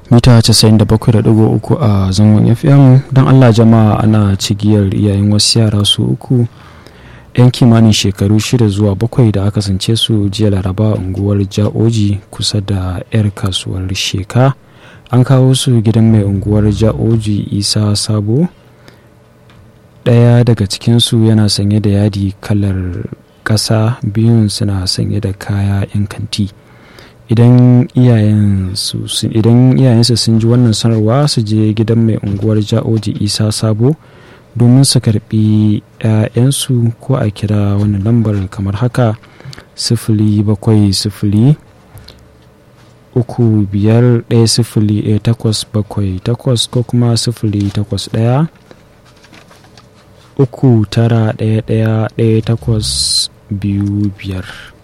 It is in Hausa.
mita 97.3 a zangon fm don allah jama'a ana cigiyar iyayen wasu yara su uku yan kimanin shekaru shida zuwa bakwai da aka sance su jiya laraba unguwar ja'oji kusa da 'yar kasuwar sheka an kawo su gidan mai unguwar ja'oji isa sabo ɗaya daga cikinsu yana sanye da yadi kalar ƙasa biyun suna sanye da kaya 'yan kanti idan iyayensu sun ji wannan sanarwa su je gidan mai unguwar ja'oji isa sabo domin su karbi 'ya'yansu ko a kira wannan lambar kamar haka sifili bakwai sifili uku biyar ɗaya sifili ɗaya takwas bakwai takwas ko kuma sifili takwas ɗaya uku tara ɗaya ɗaya ɗaya takwas biyu biyar